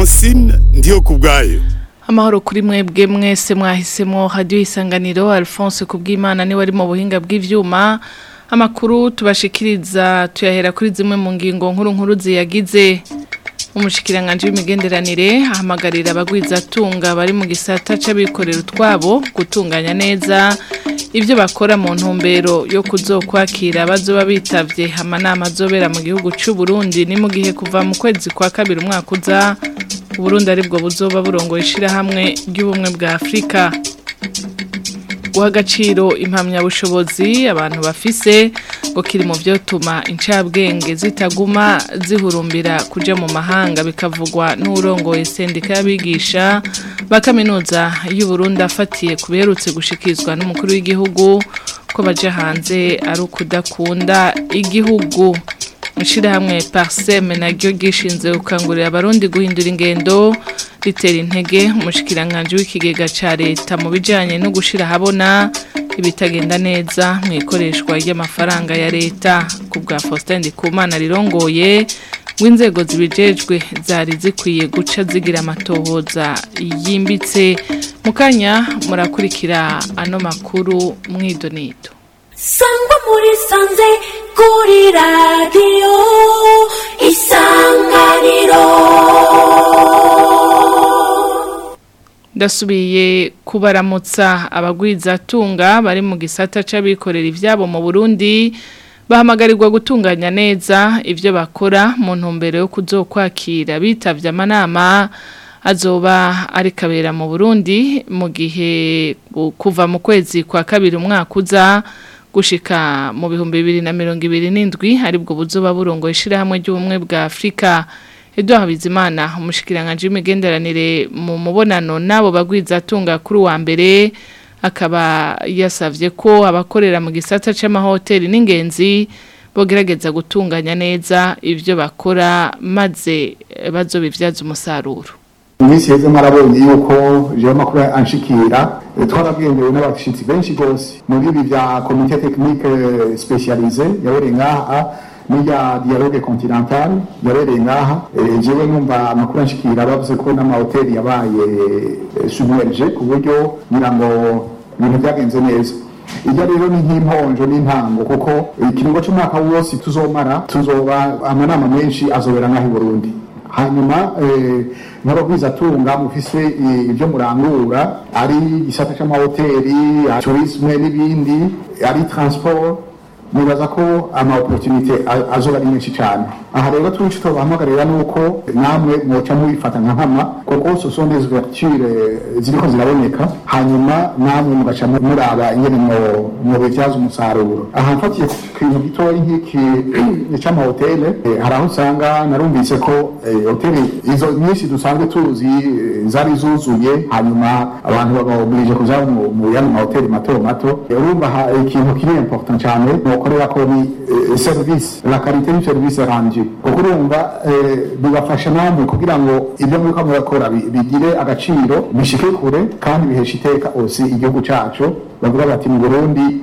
francine ndiyo ku bwayo amahoro kuri mwebwe mwese mwahisemo hadiyo isanganiro alphonse kubw'imana niwe ari mu buhinga bw'ivyuma amakuru tubashikiriza tuyahera kuri zimwe mu ngingo nkuru nkuru ziyagize umushikiranganje w'imigenderanire ahamagarira abagwizatunga bari mu gisata c'abikorera utwabo gutunganya neza ibyo bakora mu ntumbero yo kuzokwakira bazoba bitavye amanama azobera mu gihugu c'u Burundi ni mu gihe kuva mu kwezi kwa kabiri umwaka uza Burundi aribwo buzoba burongoye ishirahamwe ry'ubumwe bwa Afrika guha agaciro impamyabushobozi abantu bafise ngo kiri mu byotuma incabwenge zitaguma zihurumbira kuja mu mahanga bikavugwa n'urongoye sendika y'abigisha ba kaminuza y'u Burundi afatiye kuberutse gushikizwa n'umukuru w'igihugu ko baje hanze ari ukudakunda igihugu ishirahamwe parseme naryo gishinze gukangurira abarundi guhindura ingendo ritera intege umushikiranganje w'ikigega ca leta mu bijanye no gushira habona ibitagenda neza mu ikoreshwa ry'amafaranga ya leta ku bwa Faustin Ndikumana rirongoye w'inzego zibijejwe zari zikwiye guca zigira amatohoza yimbitse mukanya murakurikira ano makuru mwidonito sangwa muri sanze kuri radiyo isanganiro ndasubiye kubaramutsa abagwizatunga bari mu gisata c'abikorera ivyabo mu Burundi bahamagarirwa gutunganya neza ivyo bakora mu ntumbero yo kuzokwakira bitavye amanama azoba ari kabera mu Burundi mu gihe kuva mu kwezi kwa kabiri umwaka uza gushika mu bihumbi bibiri na mirongo ibiri n'indwi aribwo buzoba burongo ishirahamwe ry'ubumwe bwa Afrika Edouard Bizimana umushikiranganje w'imigenderanire mu mubonano nabo bagwizatunga kuri wa mbere akaba yasavye ko abakorera mu gisata c'amahoteli n'ingenzi bogerageza gutunganya neza ivyo bakora maze bazobivyaza umusaruro iminsi heze mwarabonye yuko jewe amakuru anshikira twarabwengewe n'abashitsi benshi gose muri ibi vya komite tekinike specialize yabereye ngaha n'irya dialogue continental yabereye ngaha jewe numva amakuru anshikira bavuze ko n'amahoteli yabaye submerge ku buryo ngira ngo ibintu byagenze neza irya rero ni nk'imponjo n'intango kuko ikiringo c'umwaka wose tuzomara tuzoba amanama menshi azobera ngaha i burundi hanyuma nk'abagwizatunga mufise ibyo murangura ari igisata c'amahoteli turisme n'ibindi ari transport nibaza ko ama opportunité azoba ari menshi cyane aha rero twinshi tubahamagarira nuko namwe mwoca mubifata nka nkama kuko ce sont des ouvertures ziriko ziraboneka hanyuma namwe mugaca muraba ingene mu bivyaza umusaruro aha mfatiye ku kintu gitoya nk'iki c'amahoteli hari aho usanga narumvise ko hoteli izo nyinshi dusanzwe tuzi zari zuzuye hanyuma abantu babaoblige kuja mu yandi mahoteli mato mato urumva ikintu kiri important cyane mukorera ko ni service la qualité du service rendu kuko urumva bibafasha namwe kugira ngo ibyo muriko murakora bigire agaciro bishike kure kandi bihesha iteka osi igihugu cacu bavuga bati mu Burundi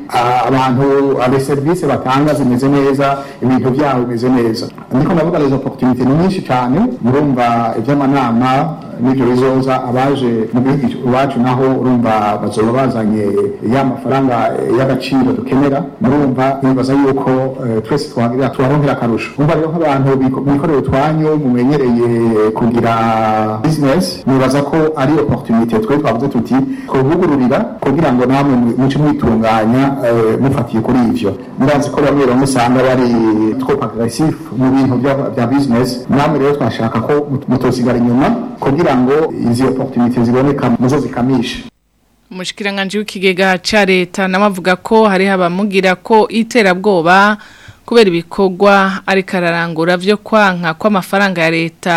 abantu ale service batanga zimeze neza ibintu byabo bimeze neza ndiko ndavuga les opportunités ni nyinshi cyane murumva iby'amanama n'ibyo bizoza abaje mu gihugu iwacu naho urumva bazoba bazanye ya mafaranga y'agaciro dukenera murumva nibaza yuko twese twagira tubaronkera akarusho umva rero nk'abantu bikorera utwanyu mumenyereye kugira business nibaza ko ari opportunité twe twavuze tuti kubugururira kugira ngo namwe muce mwitunganya mufatiye kuri ivyo murazi ko bamwe bamwe usanga bari trop agressif mu bintu bya business namwe rero twashaka ko mutosigara inyuma kugira ngo izi opportunité ziboneka muzo zikamisha umushikiranganje w'ikigega ca leta nawe avuga ko hari abamugira ko iterabwoba kubera ibikorwa ariko ararangura byo kwanka kw'amafaranga ya leta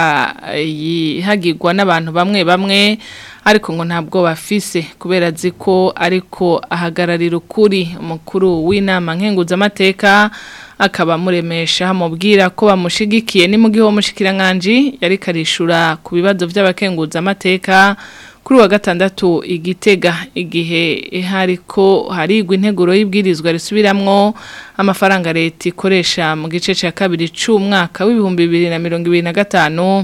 yihagirwa n'abantu bamwe bamwe ariko ngo ntabwo bafise kubera azi ko ariko ahagararira ukuri umukuru w'inama nkenguzamateka akaba amuremesha amubwira ko bamushigikiye ni mu gihe uwo mushikiranganje yari karishura ku bibazo by'abakenguzamateka kuri wa gatandatu igitega igihe hariko harigwa integuro y'ibwirizwa risubiramwo amafaranga leta ikoresha mu gice cya kabiri c'umwaka w'ibihumbi bibiri na mirongo ibiri na gatanu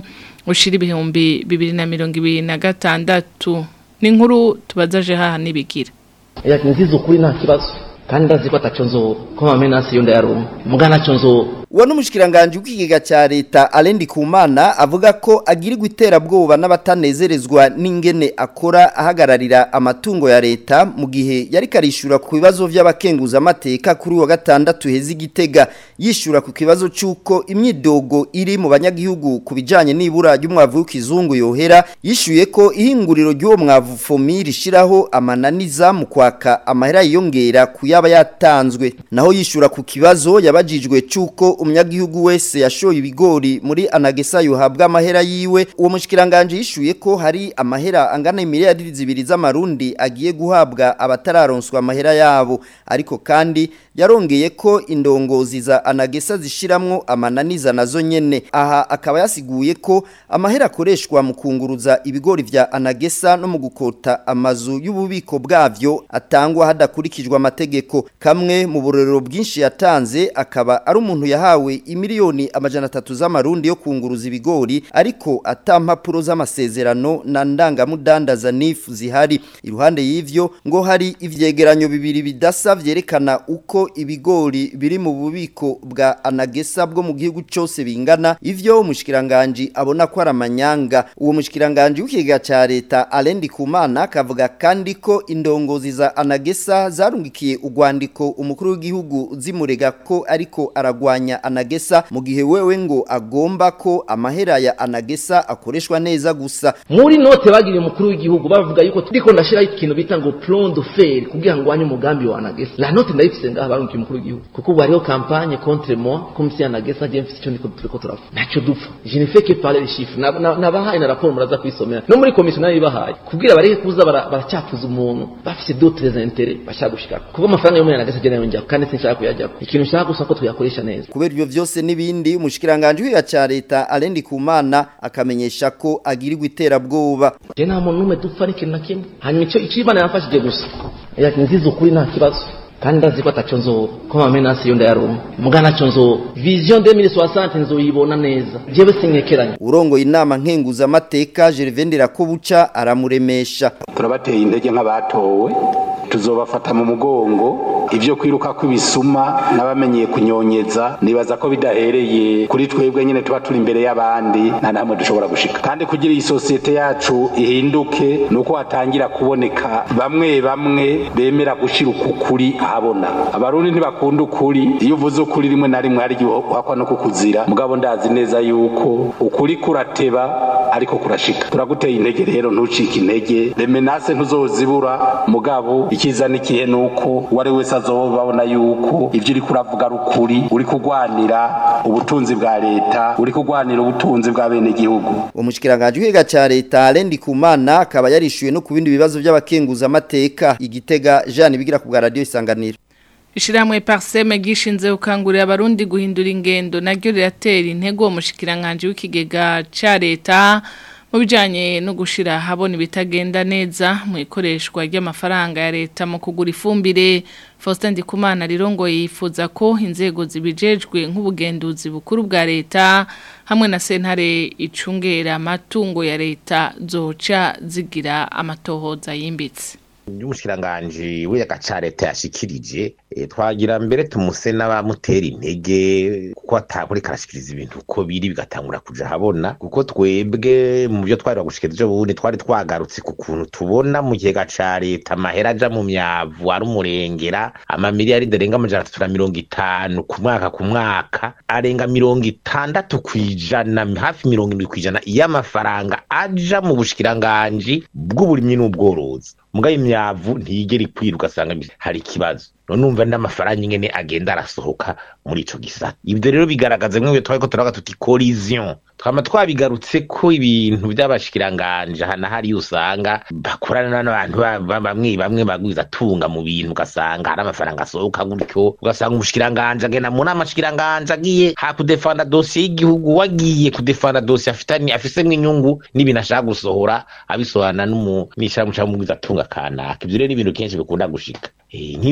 ushira ibihumbi bibiri na mirongo ibiri na gatandatu ni inkuru tubazaje haha nibigira yakinziza ukuri nta kibazo kandi ndazi ko ataco nzo ko mamenasi yo ndayaronka muga naco nzo uwo n'umushikiranganje w'ikigega cya leta Alendi Kumana avuga ko agirirwa iterabwoba n'abatanezerezwa n'ingene akora ahagararira amatungo ya leta mu gihe yari karishura ku bibazo by'abakenguza amateka kuri wa gatandatu heza igitega yishura ku kibazo cy'uko imyidogo iri mu banyagihugu ku bijanye n'ibura ry'umwavu w'ikizungu yohera yishuye ko ihinguriro ry'uwo mwavu fomi rishiraho amananiza mu kwaka amahera yiyongera ku yaba yatanzwe naho yishura ku kibazo yabajijwe cy'uko umunyagihugu wese yashoye ibigori muri anagesa yohabwa amahera yiwe uwo mushikiranganje yishuye ko hari amahera angana miliyari zibiri z'amarundi agiye guhabwa abatararonswa amahera yabo ariko kandi yarongeye ko indongozi za anagesa zishiramwo amananiza nazo nyene aha akaba yasiguye ko amahera akoreshwa mu kunguruza ibigori vya anagesa no mu gukota amazu y'ububiko bwavyo atangwa hadakurikijwe amategeko kamwe mu burorero bwinshi yatanze akaba ari umuntu yahawe imiliyoni amajana atatu z'amarundi yo kunguruza ibigori ariko atampapuro z'amasezerano na ndangamudandaza nifu zihari iruhande y'ivyo ngo hari ivyegeranyo bibiri bidasa vyerekana uko ibigori biri mu bubiko bwa anagesa bwo mu gihugu cyose bingana ivyo umushikiranganje abona ko ari amanyanga uwo mushikiranganje w'ikigega ca leta Alendi Kumana kavuga kandi ko indongozi za anagesa zarungikiye urwandiko umukuru w'igihugu zimurega ko ariko aragwanya anagesa mu gihe wewe ngo agomba ko amahera ya anagesa akoreshwa neza gusa muri note bagiriye umukuru w'igihugu bavuga yuko turiko ndashiraho ikintu bita ngo plan de fer kugira ngo wanye umugambi wa anagesa la note ndayifise ngaha barungikiye umukuru w'igihugu kuko ubu hariho campagne contre moi comme si anagesa je mfise ico ndiko turiko turavuga naco dupfa je ne fais que parler les chiffres nabahaye na raporo muraza kwisomera no muri commission nayo ibahaye kubwira bareke kuza baracyafuza umuntu bafise d'autres intérêts bashaka gushika kuko amafaranga yo muri anagesa je nayo njya kandi sinshaka kuyajya ikintu nshaka gusa ko tuyakoresha neza kubera ibyo byose n'ibindi umushikiranganje w'iya cya leta Alendi Kumana akamenyesha ko agirirwa iterabwoba je nta muntu numwe dupfa n'ikintu na kimwe hanyuma ico icibana yamfashije gusa yakinziza ukuri nta kibazo kandi ndazi ko ataco nzo ko mamenasi yo ndayaronka muga naco nzo vision 2060 nzoyibona neza jewe sinkekeranya urongoye inama nkenguza amateka Gervendera ko buca aramuremesha turabateye intege nk'abatowe tuzobafata mu mugongo ivyo kwiruka kw'ibisuma n'abamenyeye kunyonyeza nibaza ko bidahereye kuri twebwe nyene tuba turi imbere y'abandi nta namwe dushobora gushika kandi kugira iyi sosiyete yacu ihinduke nuko hatangira kuboneka bamwe bamwe bemera gushira ukukuri ahabona abarundi ntibakunda ukuri iyo uvuze ukuri rimwe na rimwe hari igihe uhakwa no kukuzira mugabo ndazi neza yuko ukuri kurateba ariko kurashika turaguteye intege rero ntucike intege remenase ntuzozibura mugabo ikiza n'ikihe nuko uwari wese azobabona yuko ivyo uri kuravuga ari ukuri uri kurwanira ubutunzi bwa leta uri kurwanira ubutunzi bwa bene gihugu umushikiranganje w'iga ca leta Alendi Kumana akaba yarishuye no ku bindi bibazo by'abakenguza amateka igitega Jean bigira ku bwa radio isanganiro Ishiramwe parseme gishinze ukangurira abarundi guhindura ingendo naryo riratera intego umushikiranganje w'ikigega ca leta mu bijanye no gushira habona ibitagenda neza mu ikoreshwa ry'amafaranga ya leta mu kugura ifumbire Faustin Ndikumana rirongo yifuza ko inzego zibijejwe nk'ubugenduzi bukuru bwa leta hamwe na sentare icungera amatungo ya leta zoca zigira amatohoza yimbitse y'umushikiranganji w'agaca leta yashikirije twagira mbere tumuse n'abamutera intege kuko atakuri karashikiriza ibintu uko biri bigatangura kuja habona kuko twebwe mu byo twari bagushikiriza ejo bundi twari twagarutse ku kuntu tubona mu kigega ca leta amahera aja mu myavu ari umurengera amamiliyaridi arenga amajana atatu na mirongo itanu ku mwaka ku mwaka arenga mirongo itandatu kw'ijana hafi mirongo indwi kw'ijana y'amafaranga aja mu bushikiranganji bw'uburimyi n'ubworozi mugaye imyavu ntigera ikwira ugasanga hari ikibazo none umva n'amafaranga ingene agenda arasohoka muri ico gisata ibyo rero bigaragaza mwe twari ko turavuga tuti collision twama twabigarutse ko ibintu by'abashikiranganje hana hari usanga bakorana n'abantu bamwe bamwe bagwiza tunga mu bintu ugasanga hari amafaranga asohoka gutyo ugasanga umushikiranganje agenda mu nama shikiranganje agiye ha kudefanda dossier y'igihugu wagiye kudefanda dossier afitani afisemwe inyungu n'ibintu ashaka gusohora abisohana n'umu n'ishamu cyangwa mugwiza tunga kanaka ibyo rero ni ibintu kenshi bikunda gushika nk'iyo rero ari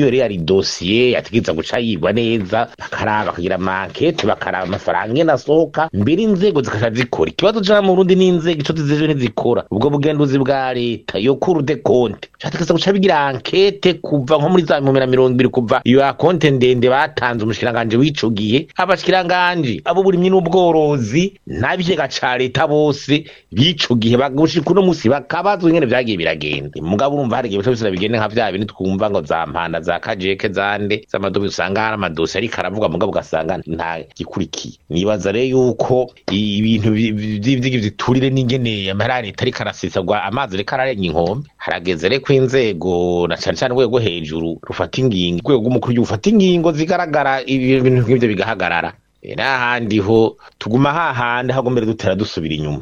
amadosiye yategeza guca yigwa neza bakaraba bakagira amankete bakaraba amafaranga ingene asohoka mbere inzego zikaca zikora ikibazo ca mu Burundi n'inzego ico zizeje ntizikora ubwo bugenduzi bwa leta yo kuru de konte categeza guca bigira ankete kuva nko muri za bihumbi na mirongo ibiri kuva iyo akonte ndende batanze umushikiranganje w'ico gihe abashikiranganje abo burimyi n'ubworozi n'abigega ca leta bose b'ico gihe bagushika uno musi bakabazwa ingene vyagiye biragenda mugabo urumva hari igihe bica bigende nka vya bintu twumva ngo za mpanda za kajeke zande z'amadobi usanga hari amadosi ariko aravuga mugabo ugasanga nta gikurikiye nibaza rero yuko ibintu vy'igiturire n'ingene amahera ya leta ariko arasesagwa amazi ariko ararenga inkombe harageze rero ko inzego na cane cane urwego hejuru rufata ingingo urwego rw'umukuru w'igihugu rufata ingingo zigaragara ibintu nk'ivyo bigahagarara n'ahandi ho tuguma hahandi hagombere dutera dusubira inyuma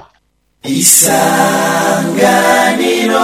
isanganiro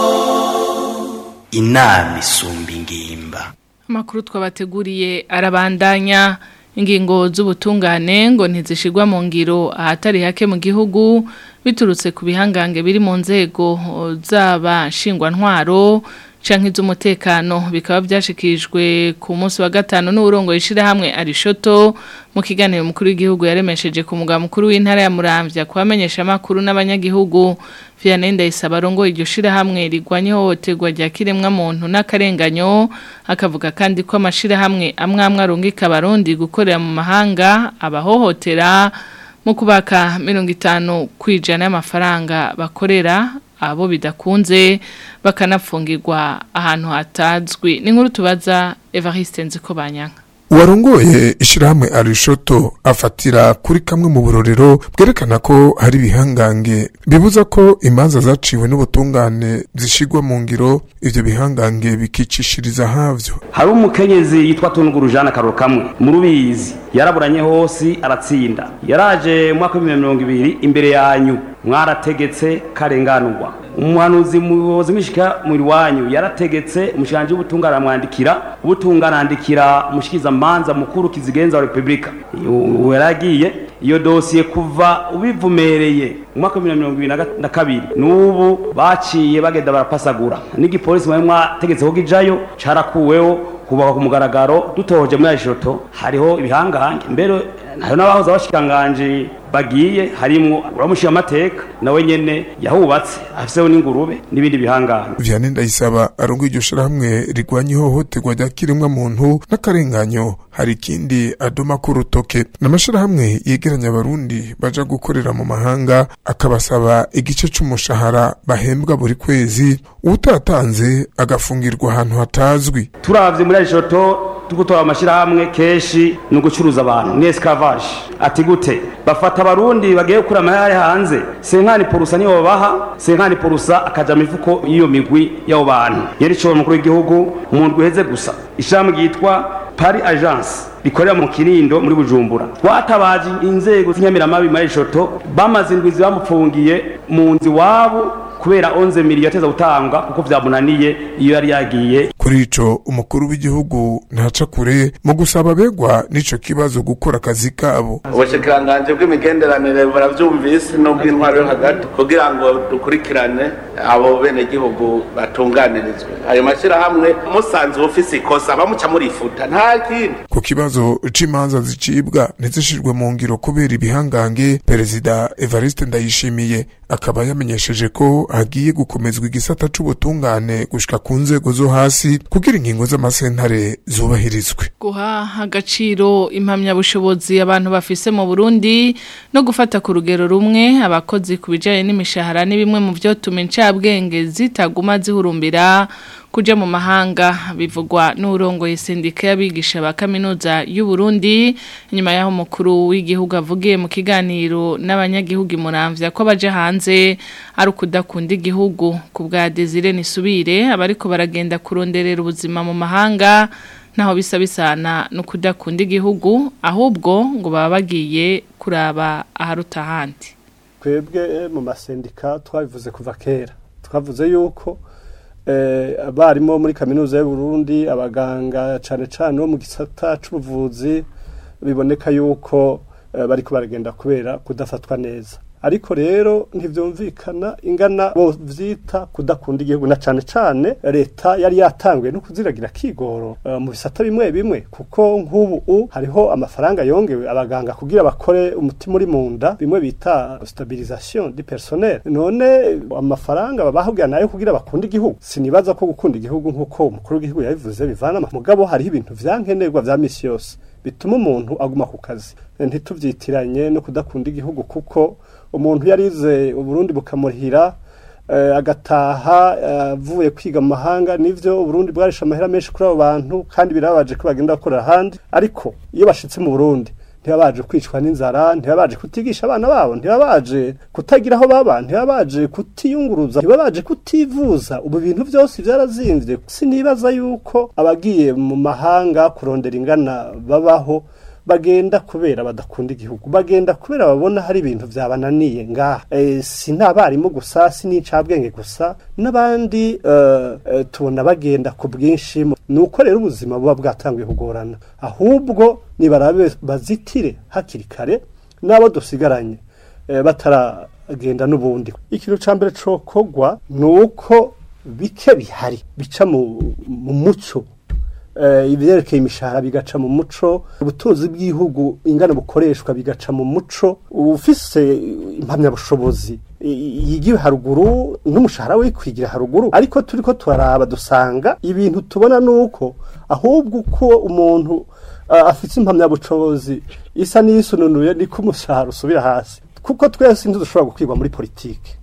inama isumba ingimba amakuru twabateguriye arabandanya ingingo z'ubutungane ngo ntizishigwa mu ngiro ahatari hake mu gihugu biturutse ku bihangange biri mu nzego zaba ntwaro canke iz'umutekano bikaba byashikirijwe ku munsi wa gatanu n'uburongo yishirahamwe arishoto mu kiganiro mukuru w'igihugu yaremesheje ku mugabo mukuru w'intara ya Muramvya kubamenyesha amakuru n'abanyagihugu Vianney Ndayisaba rongo iryo shirahamwe rigwanye hohoterwa rya kiremwa muntu n'akarenganyo akavuga kandi ko amashirahamwe amwe amwe arungika abarundi gukorera mu mahanga abahohotera mu kubaka mirongo itanu kwijana y'amafaranga bakorera abo bidakunze bakanapfungirwa ahantu hatazwi ni nkuru tubaza Evariste Nzikobanyanga uwarongoye ishirahamwe arishoto afatira kuri kamwe mu burorero bwerekana ko hari ibihangange bibuza ko imanza zaciwe n'ubutungane zishigwa mu ngiro ivyo bihangange bikicishiriza havyo hari umukenyezi yitwa tunguru jana karoro kamwe mu rubizi yaraburanye hose aratsinda yaraje mu mwaka w'ibihumbi mirongo ibiri imbere yanyu mwarategetse karenganurwa umuhanuzi muyobozi mwishika muri wanyu yarategetse umushikanje w'ubutungane aramwandikira ubutungane andikira umushikiza manza mukuru kizigenza wa republika yaragiye iyo dosiye kuva ubivumereye mu mwaka wa mirongo ibiri na kabiri n'ubu baciye bagenda barapasagura n'igipolisi mwari mwategetse ko gijayo carakuweho kubaka ku mugaragaro dutohoje muri arishoto hariho ibihangange mbere hariho n'abahoze abashikanganje bagiye harimwo uramushira amateka nawe nyene yahubatse afiseho n'ingurube n'ibindi bihangano Vianney Ndayisaba arongo iryo shirahamwe rigwanya ihohoterwa rya kiremwa muntu n'akarenganyo hari ikindi adoma ku rutoke n'amashirahamwe yegeranya abarundi baja gukorera mu mahanga akabasaba igice c'umushahara bahembwa buri kwezi utatanze agafungirwa ahantu hatazwi turavye muri arishoto tugutora amashirahamwe kenshi ni ugucuruza abantu ni esclavage ati gute bafata abarundi bagiye gukura amahera hanze senkani porusa niyo babaha senkani porusa akaja mifuko y'iyo migwi y'abo bantu yari cyo mukuru w'igihugu mu ndwi heze gusa ishami ryitwa Paris Agence rikorera mu Kinindo muri Bujumbura twatabaje inzego z'inyamiramabi muri Eshoto bamaze indwi bamupfungiye mu nzi wabo kubera 11 miliyoni yateza gutanga kuko vyamunaniye iyo yari yagiye kuri ico umukuru w'igihugu ntaca kure mu gusaba abegwa n'ico kibazo gukora akazi kabo ubushikiranganje bw'imigenderanire baravyumvise n'ubw'intwaro yo hagati kugira ngo dukurikirane abo bene gihugu batunganirizwe ayo mashirahamwe musanze ufise ikosa bamuca murifuta nta kindi ku kibazo c'imanza zicibwa ntizishirwe mu ngiro kubera ibihangange perezida Evariste Ndayishimiye akaba yamenyesheje ko hagiye gukomezwa igisata c'ubutungane gushika ku nzego zo hasi kugira ingingo z'amasentare zubahirizwe guha agaciro impamyabushobozi abantu bafise mu Burundi no gufata ku rugero rumwe abakozi ku bijanye n'imishahara ni bimwe mu byo tuma incabwenge zitaguma zihurumbira kuja mu mahanga bivugwa n'urongoye sendika y'abigisha ba kaminuza y'u Burundi nyuma yaho mukuru w'igihugu avugiye mu kiganiro n'abanyagihugu muramvya ko baje hanze ari ukudakunda igihugu ku bwa Desire Nisubire abariko baragenda kuronderera ubuzima mu mahanga naho bisa bisana no kudakunda igihugu ahubwo ngo baba bagiye kuraba aharuta ahandi twebwe mu masendika twabivuze kuva kera twavuze yuko abarimu muri kaminuza y'u Burundi abaganga cyane cyane bo mu gisata cy'ubuvuzi biboneka yuko bari baragenda kubera kudafatwa neza ariko rero ntivyumvikana ingana bo vyita kudakunda igihugu na cane cane leta yari yatanguye no kuziragira kigoro uh, mu bisata bimwe bimwe kuko nk'ubu u hariho amafaranga yongewe abaganga kugira bakore umutima uri mu nda bimwe bita stabilisation du personnel none amafaranga babahugira nayo kugira bakunde igihugu sinibaza ko gukunda igihugu nk'uko umukuru w'igihugu yabivuze bivana mugabo hariho ibintu vyankenerwa vya misi yose bituma umuntu aguma ku kazi ntituvyitiranye no kudakunda igihugu kuko umuntu yarize uburundi bukamurihira uh, agataha avuye uh, kwiga mu mahanga nivyo uburundi bwarisha amahera menshi kuri abo bantu kandi birabaje ko bagenda bakorera ahandi ariko iyo bashitse mu burundi ntibabaje kwicwa n'inzara ntibabaje kutigisha abana babo ntibabaje kutagira aho baba ntibabaje kutiyunguruza ntibabaje kutivuza ubu bintu byose byarazimvye sinibaza yuko abagiye mu mahanga kurondera ingana babaho bagenda kubera badakunda igihugu bagenda kubera babona hari ibintu byabananiye ngaha e, si n'abarimu gusa si n'incabwenge gusa n'abandi uh, uh, tubona bagenda ku bwinshi nuko rero ubuzima buba bwatanguye kugorana ahubwo nibarabe bazitire hakiri kare n'abo dusigaranye e, bataragenda n'ubundi ikintu ca mbere cokogwa ni uko bike bihari bica mu, mu muco ibyerekeye imishahara bigaca mu muco ubutunzi bw'igihugu ingana bukoreshwa bigaca mu muco ufise impamyabushobozi yigiwe haruguru n'umushahara we kwigira haruguru ariko turi ko turaraba dusanga ibintu tubona nuko ahubwo uko umuntu afite impamyabushobozi isa n'iyisununuye niko umushahara usubira hasi kuko twese ntidushobora gukwirwa muri politiki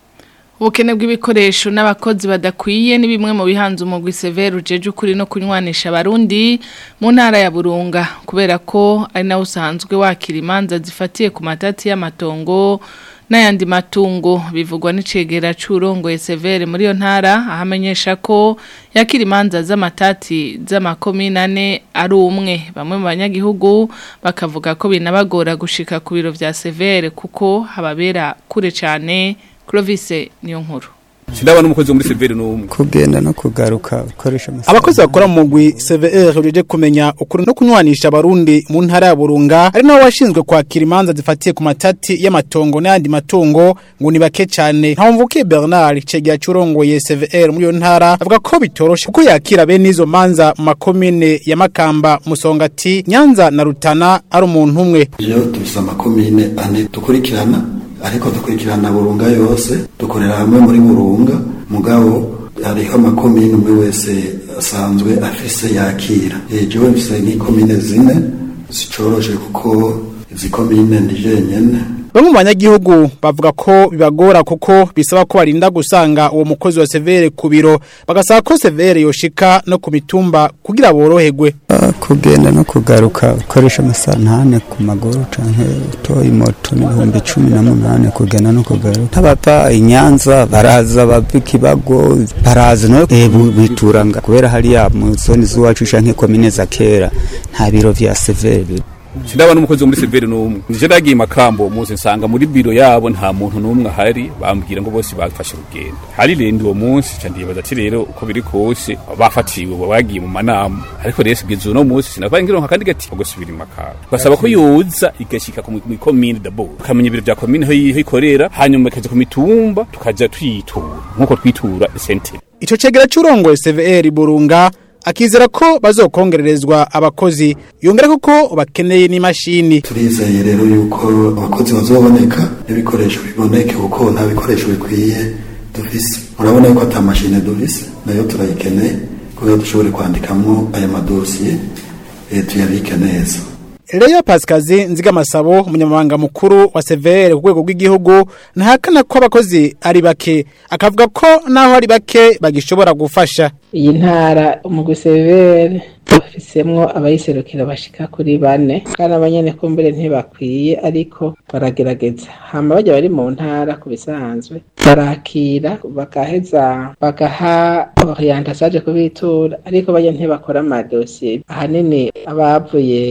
ubukene bw'ibikoresho n'abakozi badakwiye ni bimwe mu bihanze umugwi severe ujeje ukuri no kunywanisha abarundi mu ntara ya burunga kubera ko ari nawe usanzwe wakira imanza zifatiye ku matati y'amatongo n'ayandi matungo bivugwa n'icegera c'urongoye severe muri iyo ntara ahamenyesha ko yakira imanza z'amatati z'amakomine ane ari umwe bamwe mu banyagihugu bakavuga ko binabagora gushika ku biro vya severe kuko hababera kure cane Clovis niyo nkuru Sindaba n'umukozi wo muri Severe n'umwe. Kugenda no kugaruka ukoresha amasaha. Abakozi bakora mu mugwi CVR urije kumenya ukuri no kunywanisha abarundi mu ntara ya Burunga ari nawe washinzwe kwakira imanza zifatiye ku matati y'amatongo n'andi matungo ngo ni bake cyane. Ntamvuke Bernard cegira curongoye CVR muri yo ntara avuga ko bitoroshe kuko yakira bene izo manza mu makomine ya Makamba Musongati Nyanza na Rutana ari umuntu umwe. Iyo tufise amakomine ane dukurikirana ariko dukurikirana burunga yose dukorera hamwe muri burunga mugabo hariho amakomine umwe wese asanzwe afise yakira jewe mfise nk'ikomine zine zicoroshe kuko izi komine ndi jenyene Bamwe mu banyagihugu bavuga ko bibagora kuko bisaba ko barinda gusanga uwo mukozi wa Severe ku biro bagasaba ko Severe yoshika no ku mitumba kugira boroherwe. Uh, kugenda no kugaruka ukoresha amasaha ntane ku maguru canke utoye moto n'ibihumbi cumi na munane kugenda no kugaruka abava inyanza baraza bava ikibago baraza no e, bituranga kubera hariya mu zoni z'iwacu canke komine za kera nta biro vya Severe Sindaba n'umukozi wo muri Severe n'umwe. Nije ndagiye makambo muze nsanga muri biro yabo nta muntu n'umwe ahari bambwira ngo bose bafashe urugendo. Hari rendo uwo munsi ca ndibaza ati rero uko biri kose bafatiwe bagiye mu manama. Ariko rero sigeze uno munsi sinavaye ngironka kandi gati ngo subira imakara. Basaba ko yoza igashika ku commune d'abord. Kamenya ibiro bya commune ho ikorera hanyuma ikaje ku mitumba tukaja twitura nkuko twitura sente. Ico cegera c'urongoye CVR Burunga akizera ko bazokongererezwa abakozi yongera kuko bakeneye n'imashini turizeye rero yuko abakozi bazoboneka n'ibikoresho biboneke kuko nta bikoresho bikwiye dufise murabona yuko ata mashine dufise nayo turayikeneye kugira dushobore kwandikamwo aya madosiye tuyabike neza Leya Pascazi nziga masabo umunyamabanga mukuru wa Severe ku rwego rw'igihugu ntahakana ko abakozi ari bake akavuga ko naho ari bake bagishobora gufasha iyi ntara umugwi Severe bafisemwo abayiserukira bashika kuri bane kandi abanyene kumbere ntibakwiye ariko baragerageza hama bajya bari mu ntara ku bisanzwe barakira bagaheza bagaha orientation aje kubitura ariko bajya ntibakora amadosiye ahanini abavuye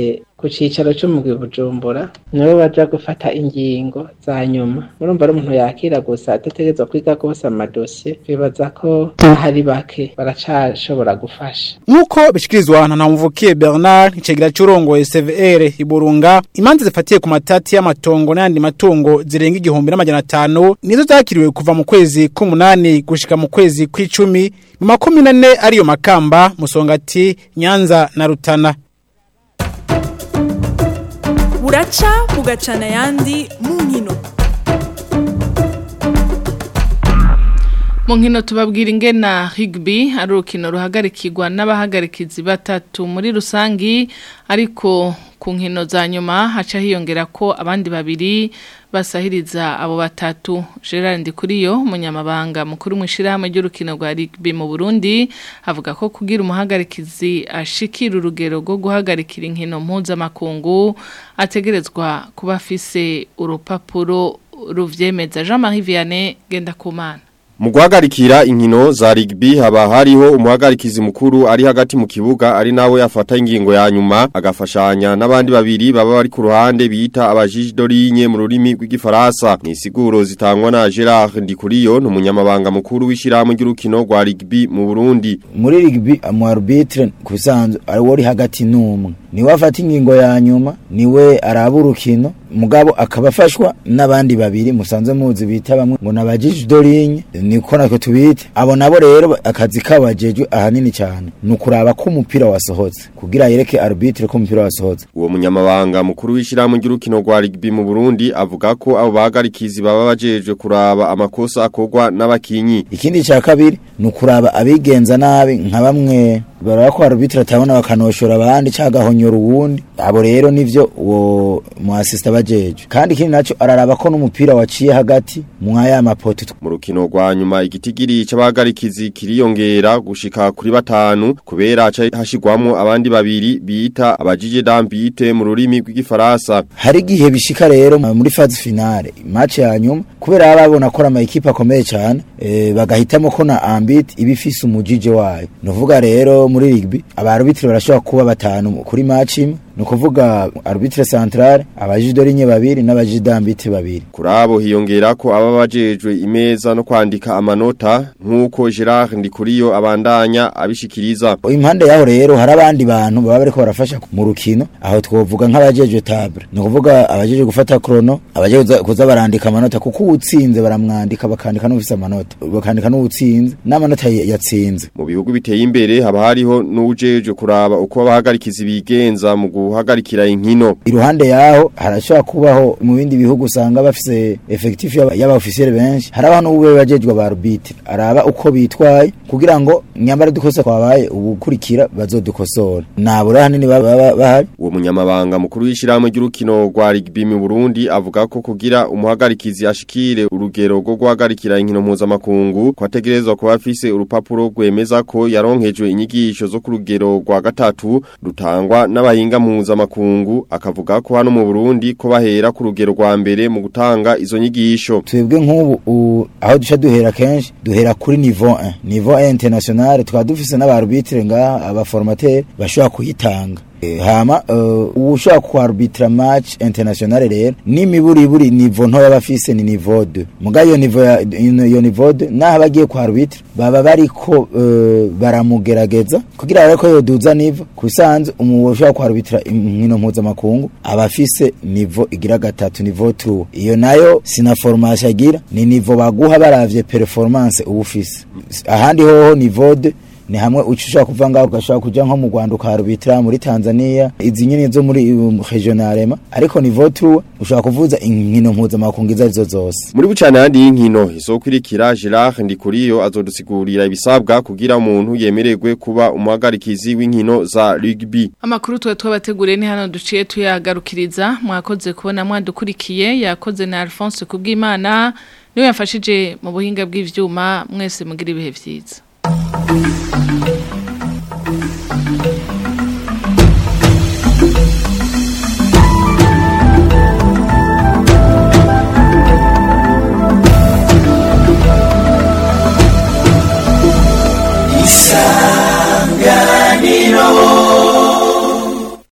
ku cicaro c'umugwi Bujumbura nibo baja gufata ingingo za nyuma murumva ari umuntu yakira gusa adategerezwa kwiga gose amadosiye bibaza ko hari bake baracashobora gufasha Nkuko bishikirizwa na Namvukiye Bernard icegera c'urongoye CVR Iburunga imanza zifatiye ku matati y'amatongo n'andi matungo zirenga igihumbi n'amajana atanu nizo zakiriwe kuva mu kwezi k'umunani gushika mu kwezi kw'icumi mu makumi nane ariyo makamba musongati Nyanza na Rutana buraca bugacana ayandi mu nkino mu nkino tubabwira ingena rugby ari urukino ruhagarikirwa n'abahagarikizi batatu muri rusangi ariko ku nkino za nyuma haca hiyongera ko abandi babiri basahiriza abo batatu Gerard Ndikuriyo umunyamabanga mukuru mu ishyirahamwe ry'urukino rwa rugby mu Burundi avuga ko kugira umuhagarikizi ashikira urugero rwo guhagarikira inkino mpuzamakungu ategerezwa kuba afise urupapuro ruvyemeza Jean Marie Vianney Gendakumana Mu guhagarikira inkino za rugby haba hariho umuhagarikizi mukuru ari hagati mu kibuga ari nawe afata ingingo ya nyuma agafashanya n'abandi babiri baba bari ku ruhande bita abajiji dorinye mu rurimi rw'igifaransa ni siguro zitangwa na Gerard Ndikuriyo n'umunyamabanga mukuru w'ishyirahamwe ry'urukino rwa rugby mu Burundi muri rugby mu arbitre ku bisanzwe ari wari hagati n'umwe niwe afata ingingo ya nyuma niwe araba urukino mugabo akaba afashwa n'abandi babiri musanzwe muzi bita bamwe ngo nabajiji dorinye niko natwe tubite abo nabo rero akazi kabajejwe ahanini cyane ni ukuraba ko umupira wasohotse kugira yereke arbitre ko umupira wasohotse uwo munyamabanga mukuru w'ishyirahamwe ry'urukino rwa rugby mu Burundi avuga ko abo bahagarikizi baba bajejwe kuraba amakosa akorwa n'abakinyi ikindi cya kabiri ni ukuraba abigenza nabi nka bamwe baraba ko arbitre atabona bakanoshora abandi cyangwa honyora uwundi abo rero nivyo uwo mu assist abajejwe kandi ikindi naco araraba ko n'umupira waciye hagati mu aya mapoto mu rukino rwa nyuma igitigiri c'abahagarikizi kiriyongera gushika kuri batanu kubera haca hashigwamo abandi babiri bita abajije dambite mu rurimi rw'igifaransa hari igihe bishika rero muri phase finale match ya nyuma kubera babona ko ama equipe akomeye cyane e, bagahitamo ko na ambit ibifise umujije wayo nuvuga rero muri rugby abarbitre barashobora kuba batanu kuri match imwe ni ukuvuga arbitre centrale abajidorinye babiri n'abajidambite babiri kuri abo hiyongera ko aba bajejwe imeza no kwandika amanota nk'uko Gerard Ndikuriyo abandanya abishikiriza impande yaho rero hari abandi bantu baba bariko barafasha mu rukino aho twovuga nk'abajejwe table ni ukuvuga abajejwe gufata chrono abajejwe kuza barandika amanota kuko uwutsinze baramwandika bakandika n'ufise amanota bakandika n'uwutsinze n'amanota yatsinze mu bihugu biteye imbere haba hariho n'ujejwe kuraba uko abahagarikizi bigenza mu guhagarikira inkino iruhande yaho harashobora kubaho mu bindi bihugu usanga bafise effectif y'abofisiere benshi harabaho n'ubwe bajejwe ba arbitre araba uko bitwaye kugira ngo nyambara dukosa kwabaye ubukurikira bazodukosora nabura hanini baba bahari uwo munyamabanga mukuru w'ishyirahamwe ry'urukino rwa rugby mu Burundi avuga ko kugira umuhagarikizi ashikire urugero rwo guhagarikira inkino mpuzamakungu kwategerezwa kuba afise urupapuro rwemeza ko yaronkejwe inyigisho zo ku rugero rwa gatatu rutangwa n'abahinga mpuzamakungu akavuga ko hano mu Burundi ko bahera ku rugero rwa mbere mu gutanga izo nyigisho twebwe nk'ubu aho duca duhera kenshi duhera kuri niveau 1 niveau 1 international tukaba dufise n'abarbitre ngaha abaformateur bashobora kuyitanga hama ubu ushobora kuarbitra match international rero n'imiburiburi nivo ntoya bafise ni niveau 2 muga iyo niveau iyo niveau 2 naho bagiye kuarbitra baba bariko baramugerageza kugira ariko yoduza nivo kusanze umuntu ushobora kuarbitra inkino mpuzamakungu aba afise niveau igira gatatu niveau 3 iyo nayo sina formation agira ni niveau baguha baravye performance ubu ufise ahandi hoho niveau 2 ni hamwe ushobora kuva ngaho ugashobora kuja nko mu Rwanda ukarubitira muri Tanzania izi nyine zo muri regionalema ariko ni votu ushobora kuvuza inkino mpuzamakungu izo arizo zose muri bucane handi y'inkino izokurikira Gerard Ndikuriyo azodusigurira ibisabwa kugira umuntu yemererwe kuba umuhagarikizi w'inkino za rugby amakuru tuba twabateguriye ni hano duciye tuyagarukiriza mwakoze kubona mwadukurikiye yakoze na Alphonse Kubwimana niwe yafashije mu buhinga bw'ivyuma mwese mugira ibihe vyiza Thank you.